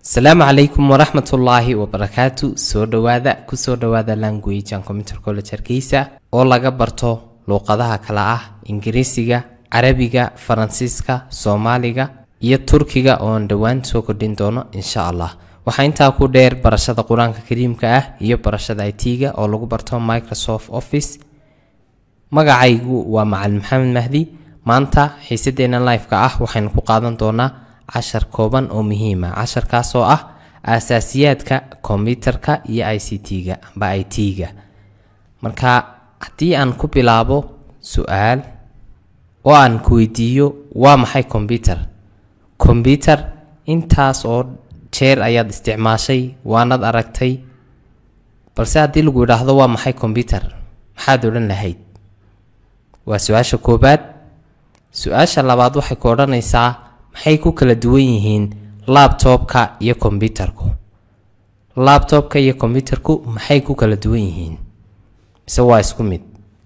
asalaamu calaykum waraxmat ullaahi wabarakaatu soo dhowaada kusoo dhowaada language and computer college hargeysa oo laga barto luuqadaha kale ah ingiriisiga carabiga faransiiska soomaaliga iyo turkiga oon dhowaan soo kordhin doono insha allah waxaa intaa ku dheer barashada qur-aanka kariimka ah iyo barashada it-ga oo lagu barto microsoft office magacaygu waa macalin maxamed mahdi maanta xiisadeena live-ka ah waxaynu ku qaadan doonaa cashar kooban oo muhiima casharkaas oo ah aasaasiyaadka kombyutarka iyo i c t-ga amba i t-ga marka haddii aan ku bilaabo su-aal oo aan ku weydiiyo waa maxay kombyutar kombyutar intaas oo jeer ayaad isticmaashay waanad aragtay balse haddii lagu idhaahdo waa maxay kombyutar maxaad odhan lahayd waa su-aasha koobaad su-aasha labaad waxay ku odhanaysaa maxay ku kala duwan yihiin labtobka iyo kombyutarku labtobka iyo kombyutarku maxay ku kala duwan yihiin mise waa isku mid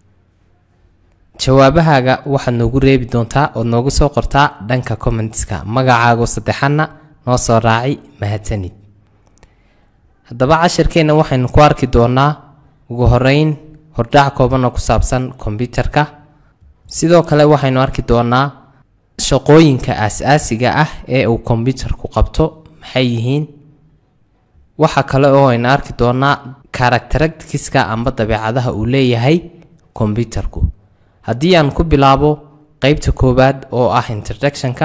jawaabahaaga waxaad noogu reebi doontaa ood noogu soo qortaa dhanka commentska magacaagu saddexana noo soo raaci mahadsanid haddaba cashirkeenna waxaynu ku arki doonaa ugu horeyn hordhac kooban oo ku saabsan kombyutarka sidoo kale waxaynu arki doonaa shaqooyinka aas-aasiga ah ee uu kombyutarku qabto maxay yihiin waxa kale oo aynu arki doonaa karakteratiska amba dabeecadaha uu leeyahay kombyutarku haddii aan ku bilaabo qeybta koowaad oo ah introductionka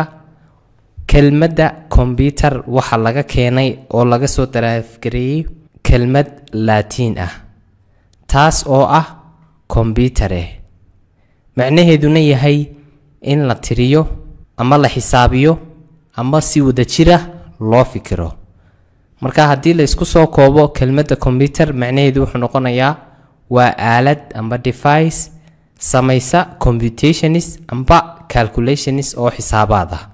kelmadda kombyutar waxa laga keenay oo laga soo daraafgareeyey kelmad laatiin ah taas oo ah kombyutare macnaheeduna yahay in la tiriyo ama la xisaabiyo ama si wada jira loo fikiro marka haddii la isku soo koobo kelmadda kombyutar macnaheedu wuxuu noqonayaa waa aalad amba device samaysa computationis amba calculationis oo xisaabaad ah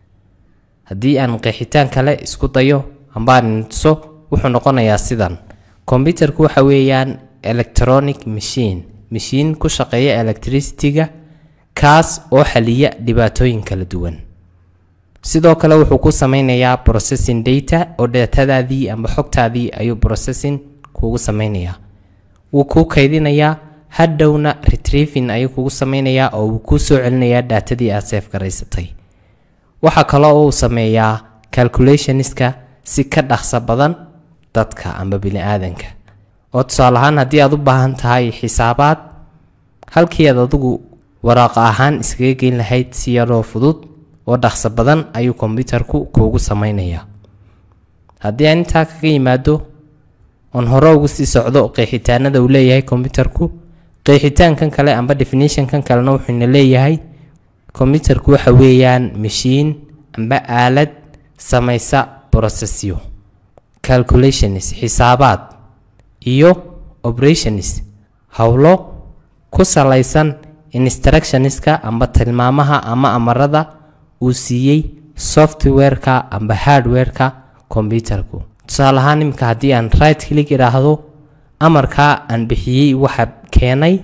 haddii aan qeexitaan kale isku dayo amba aan tuso wuxuu noqonayaa sidan kombyutarku waxa weeyaan electronic machine mashiin ku shaqeeya electricity-ga kaas oo xaliya dhibaatooyin kala duwan sidoo kale wuxuu ku sameynayaa processing data oo datadaadii amba xogtaadii ayuu processing kugu sameynayaa wuu kuu kaydinayaa hadhowna retrieving ayuu kugu sameynayaa oo wuu kuu soo celinayaa daatadii aad seef garaysatay waxaa kaloo uu sameeyaa calculationiska si ka dhaqso badan dadka amba bini-aadanka oo tusaale ahaan haddii aad u baahan tahay xisaabaad halkii aad adigu waraaqa ahaan iskaga geyn lahayd si yaroo fudud oo dhaqso badan ayuu kombyutarku kuugu sameynayaa haddii aan intaa kaga yimaado oon hore ugu sii socdo qeexitaanada uu leeyahay kombyutarku qeexitaankan kale amba definitionkan kalena wuxuuna leeyahay kombyutarku waxa weeyaan mashiin amba aalad samaysa processyo calculations xisaabaad iyo operations howlo ku salaysan instructioniska amba tilmaamaha ama amarada uu siiyey softwareka amba hardwareka kombyutarku tusaale ahaan iminka haddii aan right click idhaahdo amarkaa aan bixiyey waxa keenay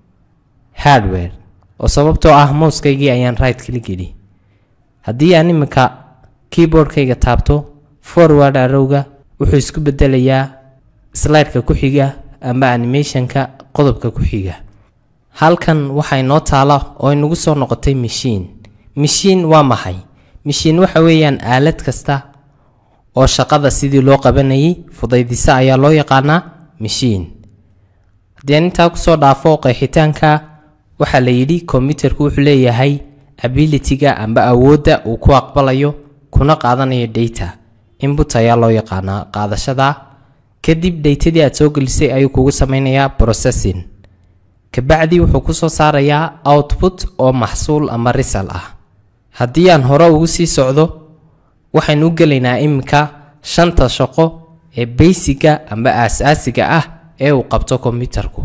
hardware oo sababtoo ah mouskaygii ayaan right click idhi haddii aan iminka keyboardkayga taabto forward arowga wuxuu isku bedelayaa slideka ku xiga amba animationka qodobka ku xiga halkan waxaa inoo taala oo inagu soo noqotay mashiin mashiin waa maxay mashiin waxa weeyaan aalad kasta oo shaqada sidii loo qabanayay fudaydisa ayaa loo yaqaanaa mashiin haddii aan intaa kusoo dhaafo qeexitaanka waxaa la yidhi kombyutarku wuxuu leeyahay abilityga amba awoodda uu ku aqbalayo kuna qaadanayo data inbut ayaa loo yaqaanaa qaadashada kadib daytadii aad soo gelisay ayuu kugu sameynayaa processing kabacdi wuxuu kusoo saarayaa output oo maxsuul ama risal ah haddii aan hore ugu sii socdo waxaynu u gelaynaa iminka shanta shaqo ee baysiga amba aas-aasiga ah ee uu qabto kombyutarku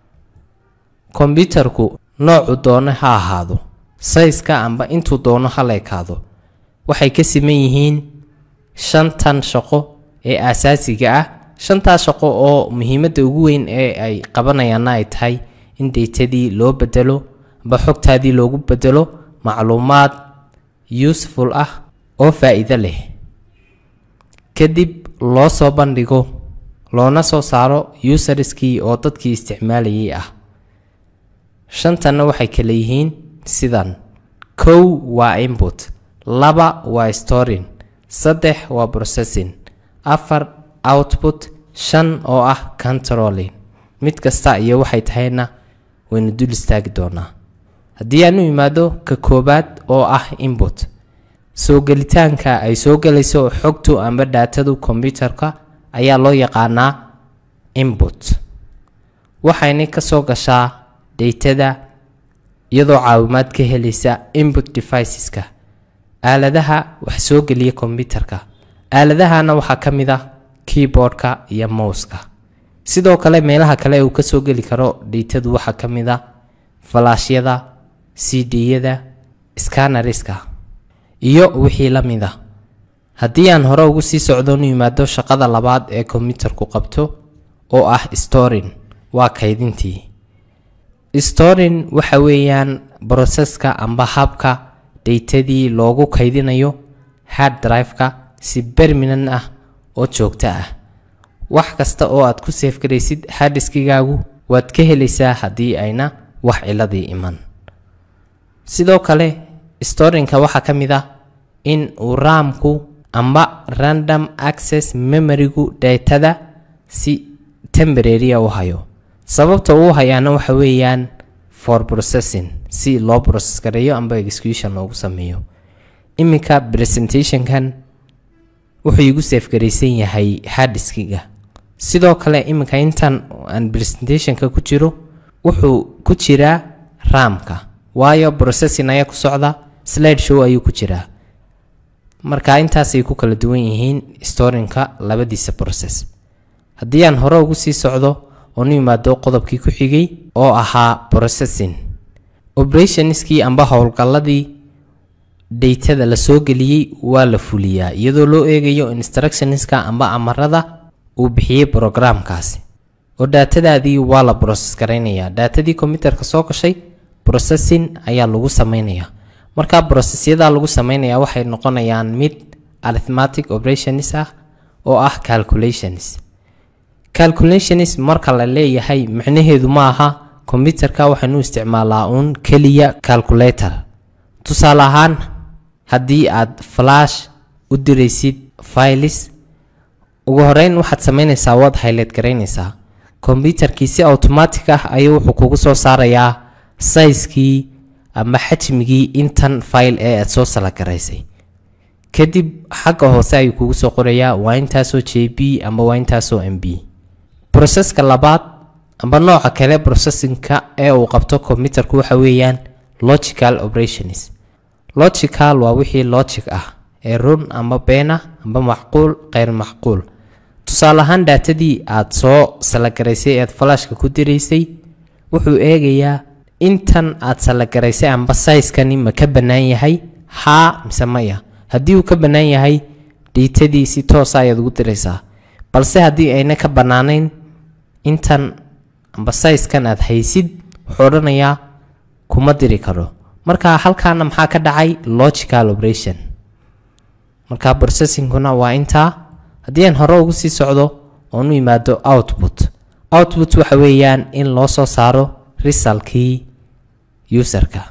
kombyutarku noocuu doono ha ahaado sayska amba intuu doono ha la ekaado waxay ka siman yihiin shantan shaqo ee aasaasiga ah shantaas shaqo oo muhiimadda ugu weyn ee ay qabanayaanna ay tahay in daytadii loo bedelo amba xogtaadii loogu bedelo macluumaad useful ah oo faa-iido leh kadib loo soo bandhigo loona soo saaro userskii oo dadkii isticmaalayay ah shantanna waxay kala yihiin sidan kow waa input laba waa storing saddex waa processing afar output shan oo ah controlling mid kasta iyo waxay tahayna waynu dul istaagi doonaa haddii aan u imaado ka koobaad oo ah input soo gelitaanka ay soo gelayso xogtu amba dhaatadu kombyutarka ayaa loo yaqaanaa input waxayna ka soo gashaa dhaytada iyadoo caawimaad ka helaysa input deviceska aaladaha wax soo geliya kombyutarka aaladahana waxaa ka mid ah keyboardka iyo mouska sidoo kale meelaha kale uu kasoo geli karo dhaytadu waxaa ka mid ah falaashyada cd-yada scanariska iyo wixii la mid a haddii aan hore ugu sii socdoonu yimaado shaqada labaad ee kombyutarku qabto oo ah storing waa kaydintii storing waxa weeyaan broseska amba habka dhaytadii loogu kaydinayo hard drive-ka si berminan ah oo joogto ah wax kasta oo aad ku seefgaraysid hadiskigaagu waad ka helaysaa haddii ayna wax ciladii iman sidoo kale storinka waxaa ka mid ah in uu raamku amba random access memorygu dhaytada si temboraria u hayo sababta uu hayaana waxa weeyaan for processing si loo process gareeyo amba execution loogu sameeyo iminka presentationkan wuxuu igu seefgaraysan yahay hadiskiga sidoo kale iminka intan aan presentationka ku jiro wuxuu ku jiraa raamka waayo processing ayaa ku socda slide show ayuu ku jiraa marka intaasay ku kala duwan yihiin storinka labadiisa process haddii aan hore ugu sii socdo oonu yimaado qodobkii ku xigay oo ahaa processing operationskii amba howlgalladii dhaytada la soo geliyey waa la fuliyaa iyadoo loo eegayo instructionska amba amarada uu bixiyey programkaasi oo daatadaadii waa la process garaynayaa daatadii kombyutarka soo gashay processing ayaa lagu sameynayaa markaa processyada lagu sameynayaa waxay noqonayaan mid arithmatic operations ah oo ah calculations calculations marka la leeyahay macnaheedu ma aha kombyutarka waxaynu u isticmaalaa uun keliya calculator tusaale ahaan haddii aad flash u diraysid files ugu horeyn waxaad sameynaysaa waad highlight garaynaysaa kombyutarkii si automatic ah ayuu wuxuu kugu soo saarayaa sayskii ama xajmigii intan file ee aad soo salagaraysay kadib xagga hoose ayuu kugu soo qorayaa waa intaasoo j b ama waa intaasoo m b broseska labaad amba nooca kale processinka ee uu qabto kombyutarku waxa weeyaan logical operations logical waa wixii logic ah ee run ama been ah amba macquul kheyr macquul tusaale ahaan daatadii aad soo salagaraysay ead flashka ku diraysay wuxuu eegayaa intan aad salagaraysay amba sayskani ma ka bannaan yahay haa mise maya haddii uu ka bannaan yahay dhiitadii si toosa ayaad ugu diraysaa balse haddii ayna ka bannaanayn intan amba sayskan aad haysid wuxuu odhanayaa kuma diri karo marka halkaana maxaa ka dhacay logical operation marka processingkuna waa intaa haddii aan hore ugu sii socdo oonu yimaado output output waxa weeyaan in loo soo saaro risalkii userka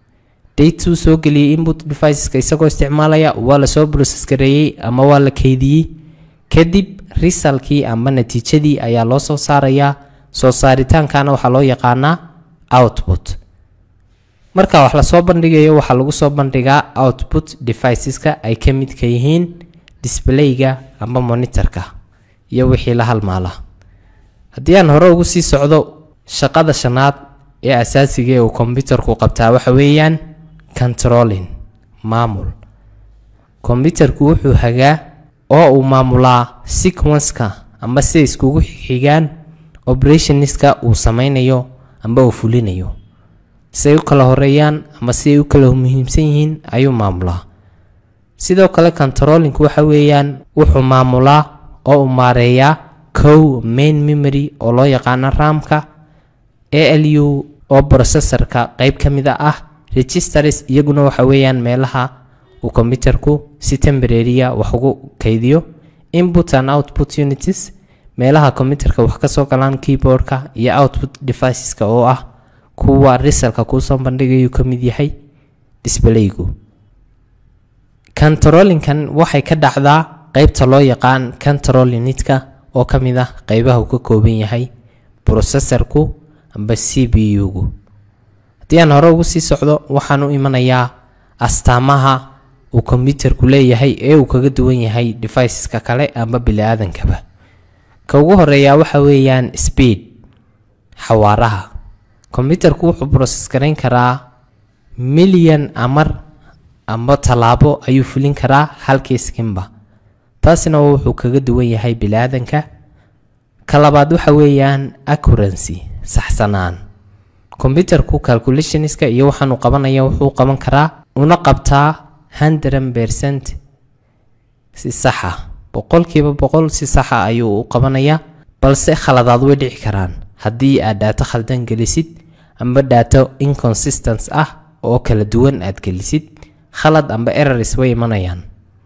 datuu soo geliyey input deviceska isagoo isticmaalaya waa lasoo process gareeyey ama waa la keydiyey kadib risalkii ama natiijadii ayaa loo soo saarayaa soo saaritaankana waxaa loo yaqaanaa output marka wax lasoo bandhigayo waxaa lagu soo bandhigaa output deviceska ay ka midka yihiin displayga ama monitorka iyo wixii la halmaala haddii aan hore ugu sii socdo shaqada shanaad ee asaasiga ee uu kombyutarku qabtaa waxa weeyaan controlling maamul kombyutarku wuxuu hagaa oo uu maamulaa sequenceka ama siday iskugu xigaan operationska uu sameynayo amba uu fulinayo siay u kala horeeyaan ama siay u kala muhiimsan yihiin ayuu maamulaa sidoo kale controllingku waxa weeyaan wuxuu maamulaa oo uu maareeyaa kow main memory oo loo yaqaano raamka a l u oo processorka qeyb ka mid a ah registers iyaguna waxa weeyaan meelaha uu kombyutarku si temboraria wax ugu kaydiyo input and output unities meelaha computerka wax kasoo galaan keyboardka iyo output deviceska oo ah kuwa risalka kuusoo bandhigayuu ka mid yahay disbalaygu controllinkan waxay ka dhacdaa qeybta loo yaqaan control unitka oo ka mid ah qeybaha uu ka kooban yahay processorku amba c b u-gu haddii aan hore ugu sii socdo waxaan u imanayaa astaamaha uu combyuterku leeyahay ee uu kaga duwan yahay deviceska kale amba bili-aadankaba ka ugu horeeyaa waxa weeyaan speed xawaaraha combyuterku wuxuu process garayn karaa milyan amar amba tallaabo ayuu fulin karaa halkii skinba taasina wuxuu kaga duwan yahay bili-aadanka ka labaad waxa weeyaan accurancy saxsanaan combyuterku calculationska iyo waxaanu qabanaya wuxuu qaban karaa una qabtaa hundred percent si saxa boqolkiiba boqol si saxa ayuu u qabanayaa balse khaladaad way dhici karaan haddii aad dhaato khaldan gelisid amba dhaato inconsistence ah oo kala duwan aad gelisid khalad amba errors way imanayaan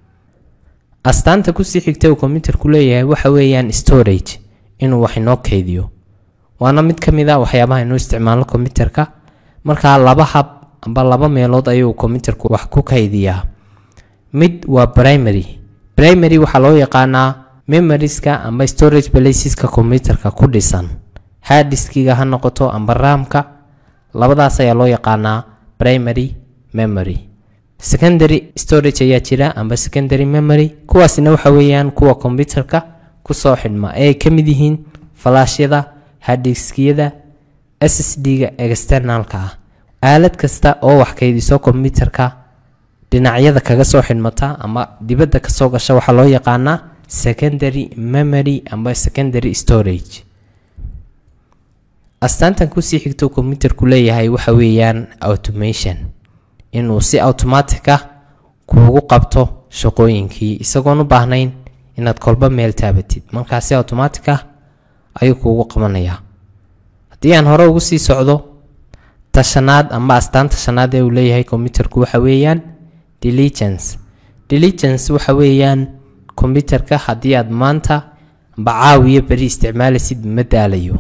astaanta kusii xigta uu combyuterku leeyahay waxa weeyaan storage inuu wax inoo keydiyo waana mid ka mid a waxyaabaha inuu isticmaalo combyuterka markaa laba hab amba laba meelood ayuu combyuterku wax ku kaydiyaa mid waa primary primary waxaa loo yaqaanaa memoriska amba storage placeska combyuterka ku dhisan harddiskiga ha noqoto amba raamka labadaas ayaa loo yaqaanaa primary memory secondary storage ayaa jira amba secondary memory kuwaasina waxa weeyaan kuwa combyuterka kusoo xidhma ee ay ka mid yihiin falaashyada harddiskiyada s s d-ga externalka ah aalad kasta oo wax kaydiso combyuterka dhinacyada kaga soo xidhmata ama dibadda kasoo gasha waxaa loo yaqaanaa secondary memory amba secondary storage astaantan kusii xigto combyuterku leeyahay waxa weeyaan automation inuu si automatic ah kuugu qabto shaqooyinkii isagoon u baahnayn inaad kolba meel taabatid markaa si automatic ah ayuu kuugu qabanayaa haddii aan hore ugu sii socdo tashanaad amba astaanta shanaad ee uu leeyahay combyuterku waxa weeyaan diligence diligence waxa weeyaan combyuterka haddii aad maanta amba caawiyo beri isticmaalaysid ma daalayo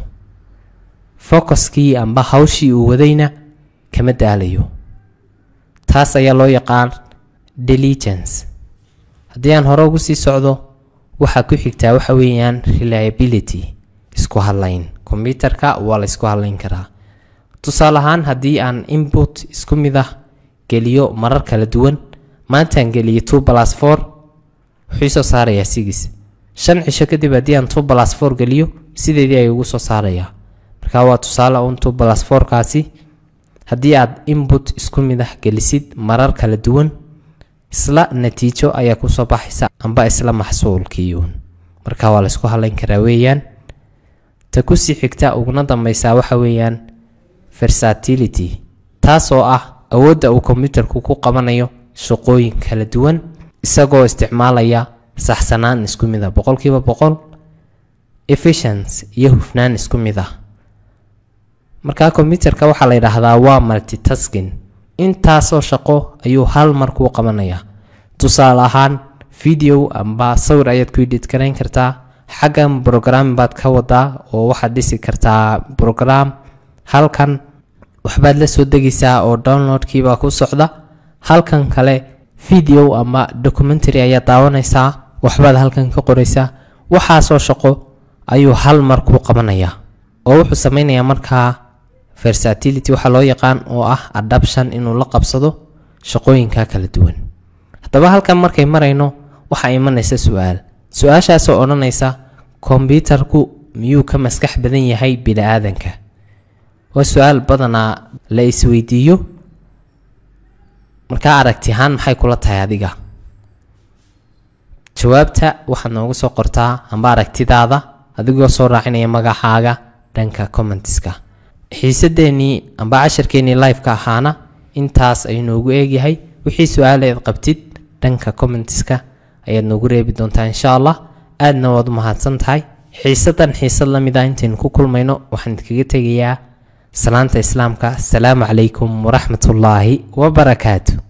focuskii amba hawshii uu wadayna kama daalayo taas ayaa loo yaqaan diligence haddii aan hore ugu sii socdo waxaa ku xigtaa waxa weeyaan reliability isku hadlayn combyuterka waa la isku hadlayn karaa tusaale ahaan haddii aan input isku mid ah geliyo marar kala duwan maantaan geliyo two plus four wuxuu soo saarayaa sigis shan cisho kadib haddii aan two plus four geliyo sideedii ayuu ugu soo saarayaa marka waa tusaale un two plus four-kaasi haddii aad input isku mid ah gelisid marar kala duwan isla natiijo ayaa kusoo baxaysa amba isla maxsuulkiiuun marka waa laysku hadlayn karaa weeyaan ta kusii xigta uguna dambeysaa waxa weeyaan versatility taasoo ah awoodda uu combyuterku ku qabanayo shaqooyin kala duwan isagoo isticmaalaya saxsanaan isku mid ah boqolkiiba boqol efficiency iyo hufnaan isku mid ah markaa combyuterka waxaa la yidhaahdaa waa multitasking intaasoo shaqo ayuu hal mar kuu qabanayaa tusaale ahaan video amba sawir ayaad ku edit garayn kartaa xaggan brogram baad ka wadaa oo waxaad dhisi kartaa brogram halkan waxbaad la soo degaysaa oo downloadkiibaa ku socda halkan kale video ama documentary ayaad daawanaysaa waxbaad halkan ka qoraysaa waxaasoo shaqo ayuu hal mar kuu qabanayaa oo wuxuu sameynayaa markaa versatility waxaa loo yaqaan oo ah adaption inuu la qabsado shaqooyinka kala duwan haddaba halkan markay marayno waxaa imanaysa su-aal su-aashaasoo odhanaysa kombyutarku miyuu ka maskax badan yahay bini-aadanka waa su-aal badanaa la isweydiiyo markaa aragti ahaan maxay kula tahay adiga jawaabta waxaad noogu soo qortaa amba aragtidaada adigoo soo raacinaya magacaaga dhanka commentiska xiisadeenii amba casharkeenii liveka ahaana intaas ayuu noogu eegyahay wixii su-aaleed qabtid dhanka commentiska ayaad noogu reebi doontaa insha allah aadna waad u mahadsan tahay xiisadan xiisad la mid ah intaynu ku kulmayno waxaan idkaga tegayaa salaanta islaamka asalaamu calaykum waraxmatullaahi wabarakaatu